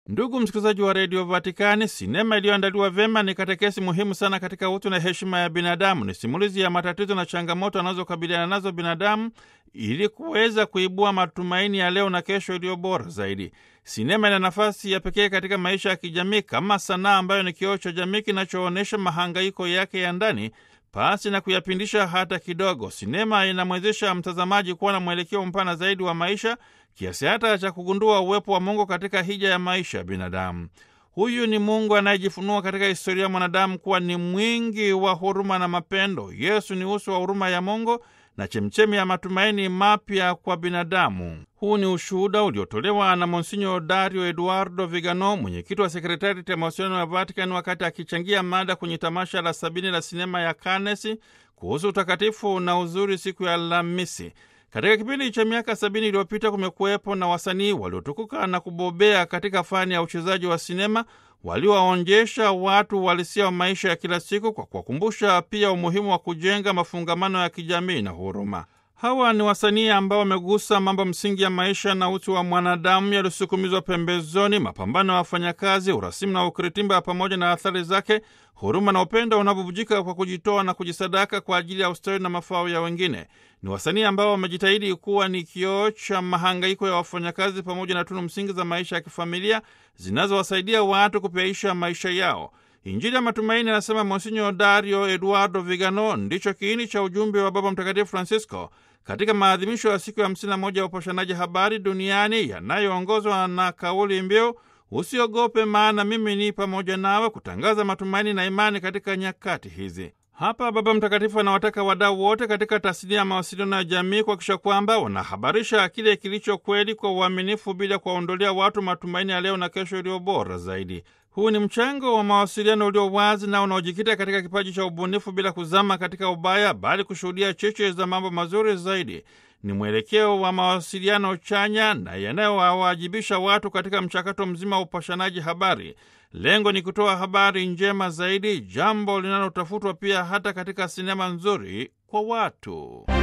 Ndugu msikilizaji wa redio Vatikani, sinema iliyoandaliwa vyema ni katekesi muhimu sana katika utu na heshima ya binadamu. Ni simulizi ya matatizo na changamoto anazokabiliana nazo binadamu ili kuweza kuibua matumaini ya leo na kesho iliyo bora zaidi. Sinema ina nafasi ya pekee katika maisha ya kijamii kama sanaa ambayo ni kioo cha jamii kinachoonyesha mahangaiko yake ya ndani pasi na kuyapindisha hata kidogo. Sinema inamwezesha mtazamaji kuwa na mwelekeo mpana zaidi wa maisha kiasi hata cha kugundua uwepo wa Mungu katika hija ya maisha ya binadamu. Huyu ni Mungu anayejifunua katika historia ya mwanadamu kuwa ni mwingi wa huruma na mapendo. Yesu ni uso wa huruma ya Mungu na chemchemi ya matumaini mapya kwa binadamu. Huu ni ushuhuda uliotolewa na Monsinyo Dario Eduardo Vigano, mwenyekiti wa sekretarieti ya mawasiliano ya Vatikani, wakati akichangia mada kwenye tamasha la sabini la sinema ya Cannes kuhusu utakatifu na uzuri siku ya Alhamisi. Katika kipindi cha miaka sabini iliyopita kumekuwepo na wasanii waliotukuka na kubobea katika fani ya uchezaji wa sinema waliowaonjesha watu uhalisia wa maisha ya kila siku kwa kuwakumbusha pia umuhimu wa kujenga mafungamano ya kijamii na huruma. Hawa ni wasanii ambao wamegusa mambo msingi ya maisha na utu wa mwanadamu yaliyosukumizwa pembezoni: mapambano ya wafanyakazi, urasimu na ukiritimba, pamoja na athari zake, huruma na upendo unavyovujika kwa kujitoa na kujisadaka kwa ajili ya ustawi na mafao ya wengine. Ni wasanii ambao wamejitahidi kuwa ni kioo cha mahangaiko ya wafanyakazi pamoja na tunu msingi za maisha ya kifamilia zinazowasaidia watu kupyaisha maisha yao. Injili ya matumaini, anasema Monsinyo Dario Eduardo Vigano, ndicho kiini cha ujumbe wa Baba Mtakatifu Francisco katika maadhimisho ya siku ya hamsini na moja ya upashanaji habari duniani yanayoongozwa na kauli mbiu usiogope, maana mimi ni pamoja nawe, kutangaza matumaini na imani katika nyakati hizi. Hapa Baba Mtakatifu anawataka wadau wote katika tasnia ya mawasiliano ya jamii kuhakikisha kwamba wanahabarisha kile kilicho kweli kwa uaminifu, bila kuwaondolea watu matumaini ya leo na kesho iliyo bora zaidi. Huu ni mchango wa mawasiliano ulio wazi na unaojikita katika kipaji cha ubunifu bila kuzama katika ubaya, bali kushuhudia cheche za mambo mazuri zaidi. Ni mwelekeo wa mawasiliano chanya na yanayowawajibisha watu katika mchakato mzima wa upashanaji habari. Lengo ni kutoa habari njema zaidi, jambo linalotafutwa pia hata katika sinema nzuri kwa watu.